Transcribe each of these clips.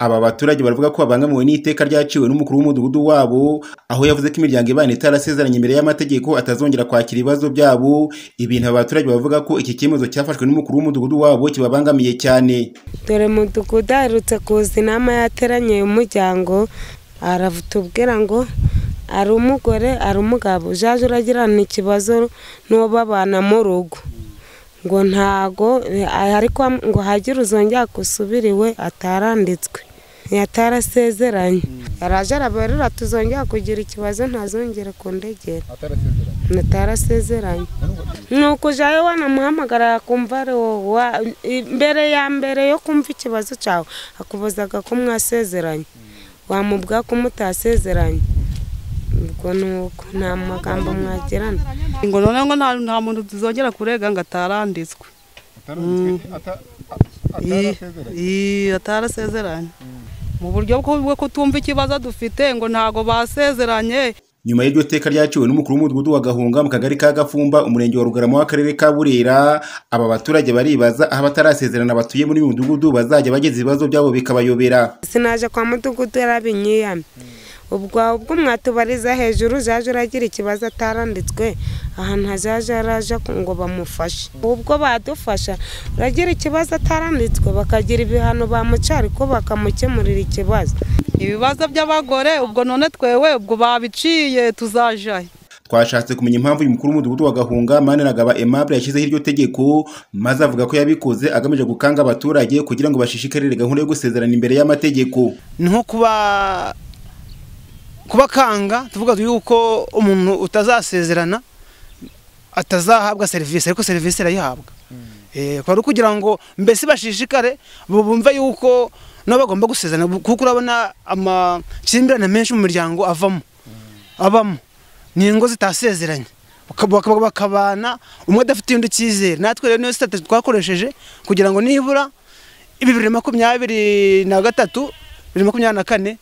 Aba baturage baravuga ko babangamiwe n'iteka ryaciwe n'umukuru w'umudugudu wabo aho yavuze ko imiryango ibana itarasezeranye imbere y'amategeko atazongera kwakira ibibazo byabo ibintu aba baturage bavuga ko iki cyemezo cyafashwe n'umukuru w'umudugudu wabo kibabangamiye cyane dore mudugudu aherutse kuza inama yateranye y'umuryango aratubwira ngo ari umugore ari umugabo ujaje uragirana ikibazo n'uwo babana mu rugo ngo ntago ariko ngo hagire uzongera gusubira iwe ataranditswe yatarasezeranye araje arabarura tuzongera kugira ikibazo ntazongere kundegera atarasezeranye ni ukujyayo wanamuhamagara akumva ari wowe mbere ya mbere yo kumva ikibazo cyawe akubazaga ko mwasezeranye wamubwira ko mutasezeranye ubwo ni uko nta magambo mwagirana ngo noneho ngo nta muntu tuzongera kurega ngo ataranditswe atarasezeranye mu buryo bwo kutumva ikibazo dufite ngo ntago basezeranye nyuma y'iryo teka ryaciwe n'umukuru w'umudugudu wa gahunga mu kagari ka gafumba umurenge wa rugarama w'akarere ka burera aba baturage baribaza aho abatarasezerana batuye muri uyu mudugudu bazajya bageza ibibazo byabo bikabayobera sinaje kwa mudugudu yarabinyiyame ubwo ubwo mwatubariza hejuru zaje uragira ikibazo ataranditswe ahantu hazaje araje ngo bamufashe ubwo badufasha uragira ikibazo ataranditswe bakagira ibihano bamucara ko bakamukemurira ikibazo ibibazo by'abagore ubwo none twewe ubwo babiciye tuzajaye twashatse kumenya impamvu uyu mukuru w'umudugudu wa gahunga maniragaba aimable yashyizeho iryo tegeko maze avuga ko yabikoze agamije gukanga abaturage kugira ngo bashishikarire gahunda yo gusezerana imbere y'amategeko ni nko kuba kubakanga tuvuga yuko umuntu utazasezerana atazahabwa serivisi ariko serivisi irayihabwa kwari kugira ngo mbese bashishikare bumve yuko nabo bagomba gusezerana kuko urabona amakimbirane menshi mu miryango avamo abamo ni ingo zitasezeranye bakabana umwe adafite undi cyizere natwe rero niyo sitati twakoresheje kugira ngo nibura bibiri makumyabiri na gatatu bibiri makumyabiri na kane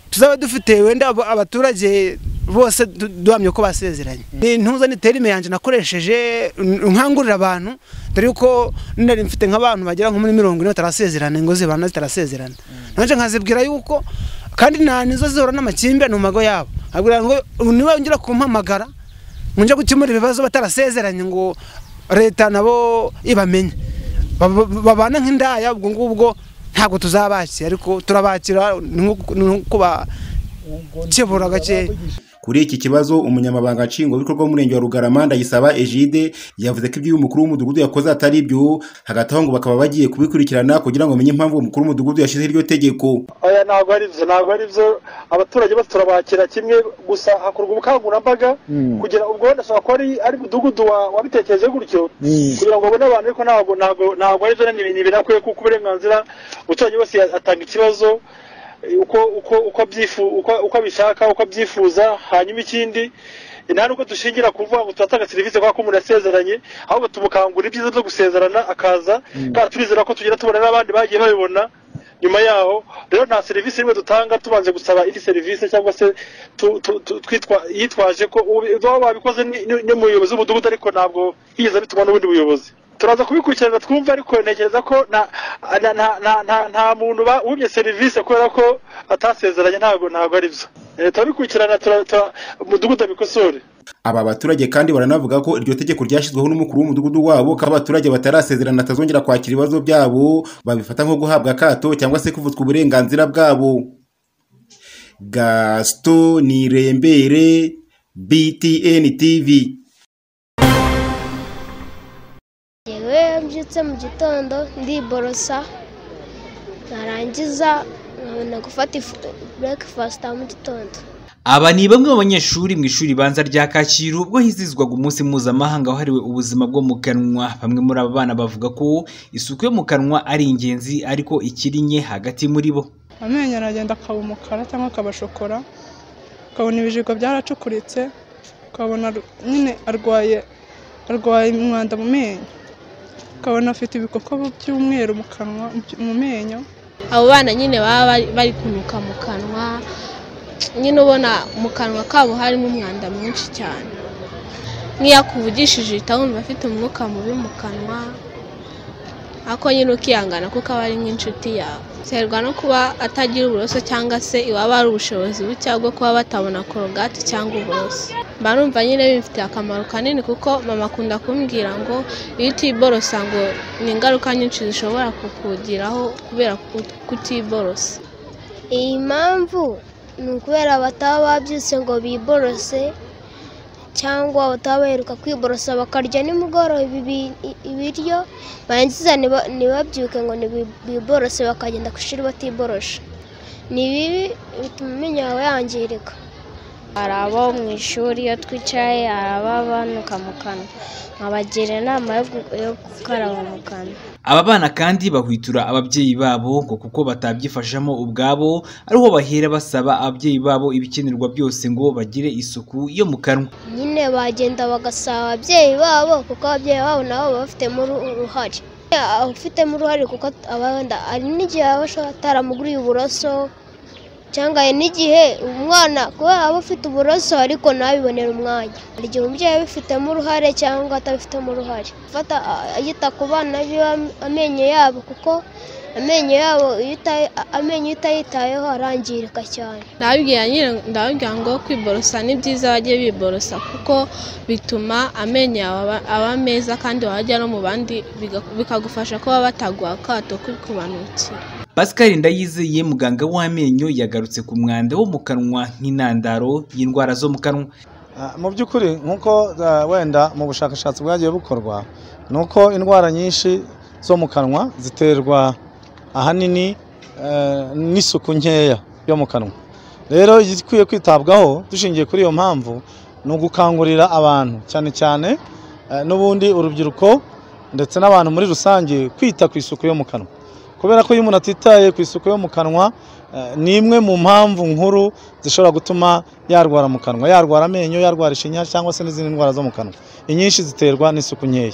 tuzaba dufite wenda abaturage bose duhamye ko basezeranye ni ntuza niterime yanjye nakoresheje nkangurira abantu dore yuko nari mfite nk'abantu bagera nko muri mirongo ine batarasezerana ingo zibana zitarasezerana nanjye nkazibwira yuko kandi nta nizo zihora n'amakimbirane mu mago yabo nkabwira ngo niba wongera kumpamagara ngo njye gukemura ibibazo batarasezeranye ngo leta nabo ibamenye babana nk'indaya ubwo ngubwo ntabwo tuzabakira ariko turabakira ni nko kubakebura gake kuri iki kibazo umunyamabanga nshingwabikorwa w'umurenge wa rugarama ndayisaba ejide yavuze ko ibyo uyu mukuru w'umudugudu yakoze atari ibyo hagati aho ngo bakaba bagiye kubikurikirana kugira ngo bamenye impamvu uwo mukuru w'umudugudu yashyize iryo tegeko aya ntabwo ari byo ntabwo ari byo abaturage bose turabakira kimwe gusa hakorwa ubukangurambaga kugira ubwo wenda ashobora kuba ari umudugudu wabitekereje gutyo kugira ngo abone abantu ariko ntabwo ntabwo ari byo ni birakwiye kuko uburenganzira umuturage wese atanga ikibazo uko uko uko byifu uko uko bishaka uko byifuza hanyuma ikindi nta nubwo dushingira kuvuga ngo turatanga serivisi kubera ko umuntu yasezeranye ahubwo tumukangura ibyiza byo gusezerana akaza kandi turizera ko tugenda tubona n'abandi bagiye babibona nyuma yaho rero nta serivisi imwe dutanga tubanje gusaba indi serivisi cyangwa se yitwaje ko baba babikoze n'umuyobozi w'umudugudu ariko ntabwo yigeze abituma n'ubundi buyobozi turaza kubikurikirana twumva ariko ntekereza ko nta muntu wumye serivisi kubera ko atasezeranye ntabwo ntabwo ari byo turabikurikirana umudugudu abikosore aba baturage kandi baranavuga ko iryo tegeko ryashyizweho n'umukuru w'umudugudu wabo ko abaturage batarasezerana atazongera kwakira ibibazo byabo babifata nko guhabwa akato cyangwa se kuvutswa uburenganzira bwabo gasito ni irembere btn tv mbyutse mu gitondo ndiborosa narangiza nkabona gufata burekifasita mu gitondo aba ni bamwe mu banyeshuri mu ishuri ribanza rya kacyiru ubwo hizizwaga umunsi mpuzamahanga wahariwe ubuzima bwo mu kanwa bamwe muri aba bana bavuga ko isuku yo mu kanwa ari ingenzi ariko ikiri nke hagati muri bo amenyo aragenda akaba umukara cyangwa akaba shokora ukabona ibijigo byaracukuritse ukabona nyine arwaye arwaye umwanda mu menyo ukabona afite ibikoko by'umweru mu kanwa mu menyo abo bana nyine baba bari kunuka mu kanwa nyine ubona mu kanwa kabo harimo umwanda mwinshi cyane nk'iyo akuvugishije uhita wumva afite umwuka mubi mu kanwa ariko nyine ukiyangana kuko aba ari nk'inshuti yawe biterwa no kuba atagira uburoso cyangwa se iwaba hari ubushobozi buke bwo kuba batabona korogati cyangwa uburoso mba numva nyine bimfitiye akamaro kanini kuko mama akunda kumbwira ngo iyo utiborosa ngo ni ingaruka nyinshi zishobora kukugiraho kubera kutiborosa iyi mpamvu ni ukubera bataba babyutse ngo biborose cyangwa bataba baheruka kwiborosa bakarya nimugoroba ibi- ibiryo barangiza ntiba- ntibabyuke ngo nibi- biborose bakagenda ku ishuri batiborosha ni bibi bituma amenyo yawe yangirika hari abo mu ishuri iyo twicaye hari ababanuka mu kanwa nkabagira inama yo gukaraba mu kanwa Aba bana kandi bahwitura ababyeyi babo ngo kuko batabyifashamo ubwabo ariho bahera basaba ababyeyi babo ibikenerwa byose ngo bagire isuku yo mu kanwa nyine bagenda bagasaba ababyeyi babo kuko ababyeyi babo nabo baba bafitemo uru- uruhare Aba afitemo uruhare kuko abanda hari n'igihe aba ashobora ataramuguriye uburoso cyangwa hari n'igihe umwana kuba aba afite uburoso ariko ntabibonere umwanya hari igihe umubyeyi abifitemo uruhare cyangwa atabifitemo uruhare gufata yita ku bana biwe am- amenyo yabo kuko amenyo yabo iyo uta- amenyo iyo utayitayeho arangirika cyane ndababwira nyine ndababwira ngo kwiborosa ni byiza bajye biborosa kuko bituma amenyo yawe aba- aba meza kandi wajya no mu bandi biga- bikagufasha kuba bataguha akato k'ikubanukira Pascal Ndayizeye muganga w'amenyo yagarutse ku mwanda wo mu kanwa nk'intandaro y'indwara zo mu kanwa Ah, mu by'ukuri nk'uko ah, wenda mu bushakashatsi bwagiye bukorwa ni uko indwara nyinshi zo mu kanwa ziterwa ahanini eh, n'isuku nkeya yo mu kanwa rero igikwiye kwitabwaho dushingiye kuri iyo mpamvu ni ugukangurira abantu cyane cyane eh, n'ubundi urubyiruko ndetse n'abantu muri rusange kwita ku isuku yo mu kanwa kubera ko iyo umuntu atitaye ku isuku yo mu kanwa eh, ni imwe mu mpamvu nkuru zishobora gutuma yarwara mu kanwa yarwara amenyo yarwara ishinya cyangwa se n'izindi ndwara zo mu kanwa inyinshi ziterwa n'isuku nkeya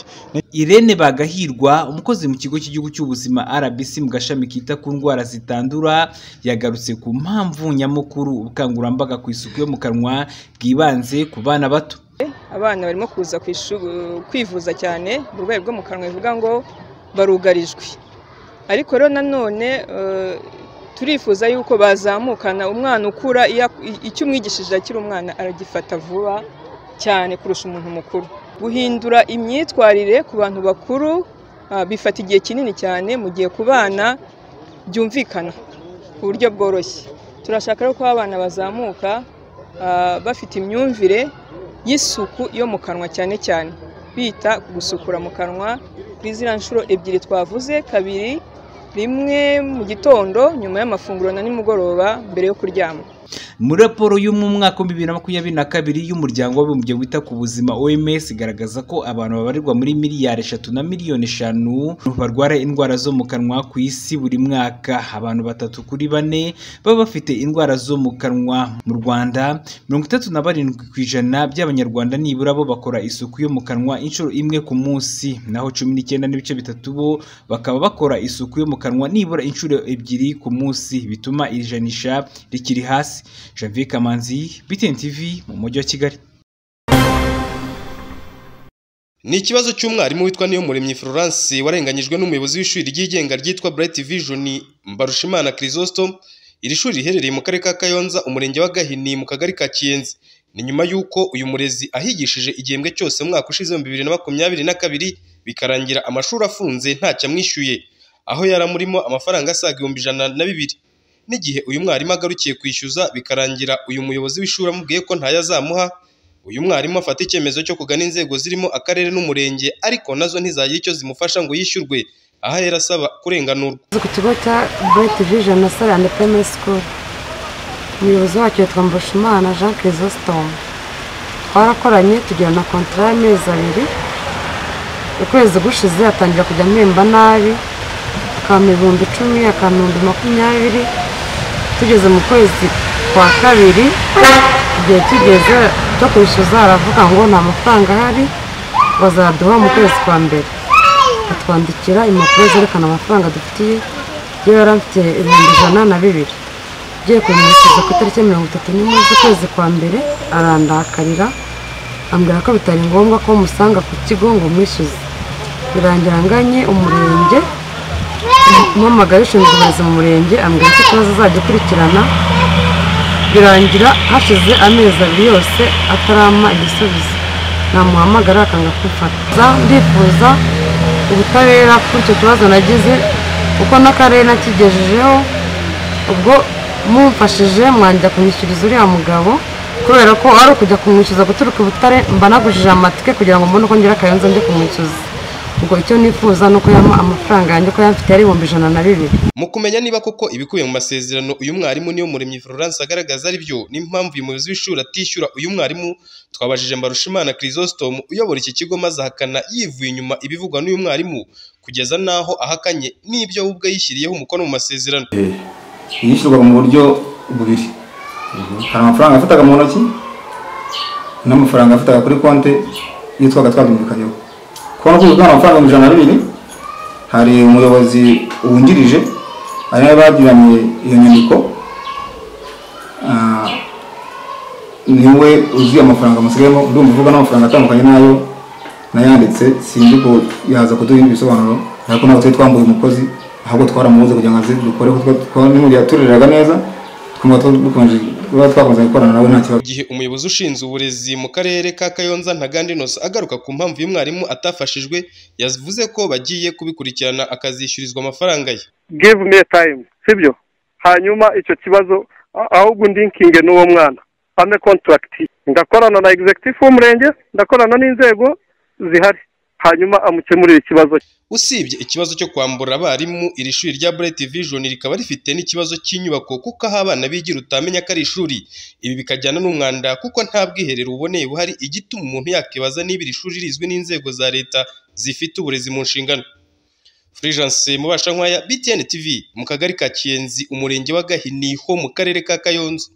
Irene Bagahirwa umukozi mu kigo cy'igihugu cy'ubuzima RBC mu gashami kita ku ndwara zitandura yagarutse ku mpamvu nyamukuru ubukangurambaga ku isuku yo mu kanwa bwibanze ku bana bato abana barimo kuza ku ishu- kwivuza cyane uburwayi bwo mu kanwa bivuga ngo barugarijwe ariko rero nanone eh, turifuza yuko bazamukana umwana ukura iyo ak- i- icyo umwigishije akiri umwana aragifata vuba cyane kurusha umuntu mukuru guhindura imyitwarire ku bantu bakuru ah, bifata igihe kinini cyane mu gihe ku bana byumvikana ku buryo bworoshye turashaka rero ko abana bazamuka ah, bafite imyumvire y'isuku yo mu kanwa cyane cyane bita ku gusukura mu kanwa kuri ziriya nshuro ebyiri twavuze kabiri rimwe mu gitondo nyuma y'amafunguro na nimugoroba mbere yo kuryama muri raporo yo mu mwaka wa bibiri na makumyabiri na kabiri y'umuryango w'abibumbye wita ku buzima OMS igaragaza ko abantu babarirwa muri miliyari eshatu na miliyoni eshanu barwara indwara zo mu kanwa ku isi buri mwaka abantu batatu kuri bane baba bafite indwara zo mu kanwa mu Rwanda mirongo itatu na barindwi ku ijana by'abanyarwanda nibura bo bakora isuku yo mu kanwa inshuro imwe ku munsi naho cumi n'icyenda n'ibice bitatu bo bakaba bakora isuku yo mu kanwa nibura inshuro ebyiri ku munsi bituma iri janisha rikiri hasi Janvier Kamanzi BTN TV mu mujyi wa Kigali Ni ikibazo cy'umwarimu witwa Niyomuremyi Florence warenganyijwe n'umuyobozi w'ishuri ryigenga ryitwa Bright Vision Mbarushimana Chrysostom. Iri shuri riherereye mu karere ka Kayonza, umurenge wa Gahini, mu kagari ka Kiyenzi. Ni nyuma y'uko uyu murezi ahigishije igihembwe cyose mu mwaka ushize w'ibihumbi bibiri na makumyabiri na kabiri, bikarangira amashuri afunze ntacyo amwishyuye, aho yari amurimo amafaranga asaga ibihumbi ijana na bibiri. N'igihe uyu mwarimu agarukiye kwishyuza, bikarangira uyu muyobozi w'ishuri amubwiye ko ntayo azamuha, uyu mwarimu afata icyemezo cyo kugana inzego zirimo akarere n'umurenge ariko nazo ntizagire icyo zimufasha ngo yishyurwe aha yari asaba kurenganurwa ku kigo cya bureti vijeni sarane peme sikuru umuyobozi wacyo yitwa mbushimana jean kirisositomu twarakoranye tugira na kontara y'amezi abiri ukwezi gushize atangira kujya mpemba nabi akampa ibihumbi icumi akampa ibihumbi makumyabiri tugeze mu kwezi kwa kabiri igihe kigeze cyo kwishyuza aravuga ngo nta mafaranga ahari bazaduha mu kwezi kwa mbere atwandikira impapuro zerekana amafaranga dufitiye yo yari afite ibihumbi ijana na bibiri ugiye kumwishyuza ku itariki ya mirongo itatu n'imwe z'ukwezi kwa mbere arandakarira ambwira ko bitari ngombwa ko musanga ku kigo ngo mwishyuze birangira nganye umurenge mpamagaye ushinzwe uburezi mu murenge ambwira ko ikibazo azajya akurikirana birangira hashize amezi abiri yose atarama igisubizo namuhamagara akanga kumfata ndifuza ubutabera kuri icyo kibazo nagize kuko n'akarere nakigejejeho ubwo mumfashije mwanjya kumwishyuriza uriya mugabo kubera ko ari ukujya kumwishyuza guturuka i butare mba nagujije amatike kugira ngo mbone uko ngira akayonza njye kumwishyuza ubwo icyo nifuza ni uko yampa amafaranga yanjye ko yamfite yari ibihumbi ijana na bibiri mu kumenya niba koko ibikubiye mu masezerano uyu mwarimu niyo muremyi Florence agaragaza ari byo n'impamvu uyu muyobozi w'ishuri atishyura uyu mwarimu twabajije Mbarushimana Chrysostome uyobora iki kigo maze ahakana yivuye inyuma ibivugwa n'uyu mwarimu kugeza n'aho ahakanye n'ibyo we ubwe yishyiriyeho umukono mu masezerano yishyurwa mu buryo bubiri hari amafaranga yafataga mu ntoki n'amafaranga yafataga kuri konti iyo twaga twabyumvikanyeho kubona ko ubwana amafaranga ibihumbi ijana na bibiri hari umuyobozi wungirije ari nawe bagiranye iyo nyandiko Ah, niwe uzi amafaranga musigayemo ndumva uvuga n'amafaranga atandukanye n'ayo nayanditse sinzi ko yaza kuduha ibindi bisobanuro ariko ntabwo twari twambuye umukozi ahubwo twaramubuze kugira ngo aze dukoreho n'ubundi yatureraga neza twumva dukomeje kuba twakomeza gukorana nawe nta kibazo igihe umuyobozi ushinzwe uburezi mu karere ka Kayonza Ntaganda Innocent agaruka ku mpamvu y'umwarimu atafashijwe yavuze ko bagiye kubikurikirana akazishyurizwa amafaranga ye give me time sibyo hanyuma icyo kibazo a- ahubwo ndinkinge n'uwo mwana ame contract ndakorana na executive w'umurenge ndakorana n'inzego zihari hanyuma amukemurire ikibazo cye usibye ikibazo cyo kwambura abarimu iri shuri rya Bright Vision rikaba rifite n'ikibazo cy'inyubako kuko aho abana bigira utamenya ko ari ishuri ibi bikajyana n'umwanda kuko nta bwiherero buboneye buhari igituma umuntu yakibaza niba iri shuri rizwi n'inzego za leta zifite uburezi mu nshingano Fulgence Mubashankwaya BTN TV mu kagari ka Kiyenzi umurenge wa Gahini ho mu karere ka Kayonza